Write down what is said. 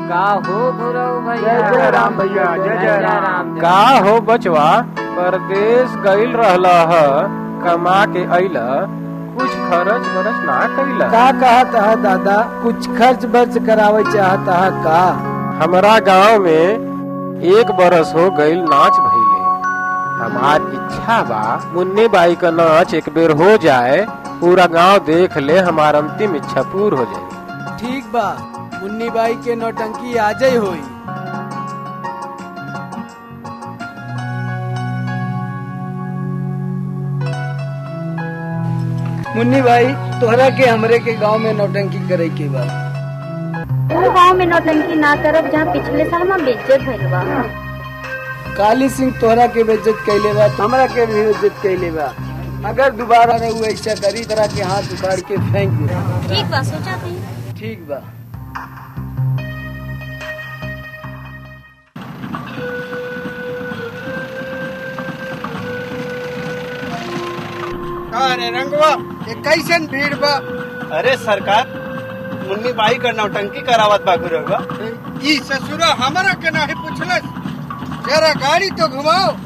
का हो गुरु भैया जय जय राम भैया, जय जय राम। जय का हो बचवा परदेश गईल रहला ह कमा के अइला कुछ खर्च बरच ना कइला का कहत है दादा कुछ खर्च बर्च करावे चाहत है का हमारा गांव में एक बरस हो गईल नाच भइले हमार इच्छा बा मुन्नी बाई का नाच एक बेर हो जाए पूरा गांव देख ले हमार अंतिम इच्छा पूर हो जाए ठीक बा मुन्नी बाई के नौटंकी आजे होई मुन्नी भाई तोहरा के हमरे के गांव में नौटंकी करे के बा वो गाँव में नौटंकी ना करब जहाँ पिछले साल में बेइज्जत भइल बा काली सिंह तोहरा के बेइज्जत कैले बा हमरा के भी बेइज्जत कैले बा अगर दोबारा रहुआ ऐसा करी तरह के हाथ उखाड़ के फेंक दे ठीक बा सोचा थी ठीक बा अरे रंगवा ये कैसन भीड़ बा अरे सरकार मुन्नी बाई का नौटंकी करावत बा गुरुआ ई ससुरा हमरा के नाही पूछलस जरा गाड़ी तो घुमाओ